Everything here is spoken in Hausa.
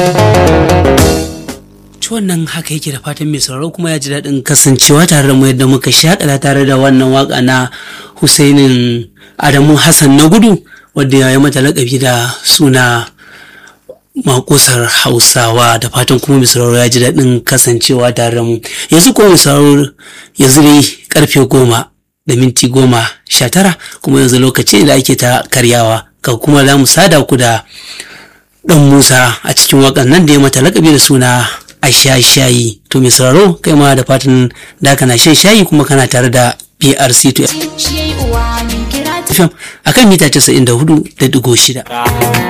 wannan haka yake da fatan mai sauraro kuma ya ji daɗin kasancewa tare da mu yadda muka shaƙata tare da wannan waka na Husainin Adamu Hassan na gudu wadda ya yi mata laƙabi da suna makusar Hausawa da fatan kuma mai sauraro ya ji daɗin kasancewa tare da mu yanzu kuma mai sauraro yanzu dai karfe goma da minti goma sha tara kuma yanzu lokaci da ake ta karyawa ka kuma za mu sada ku da ɗan Musa a cikin waƙan nan da ya mata laƙabi da suna a sha shayi to mai sauraro kai ma da fatan da kana shan shayi kuma kana tare da BRC to FM akan mita 94.6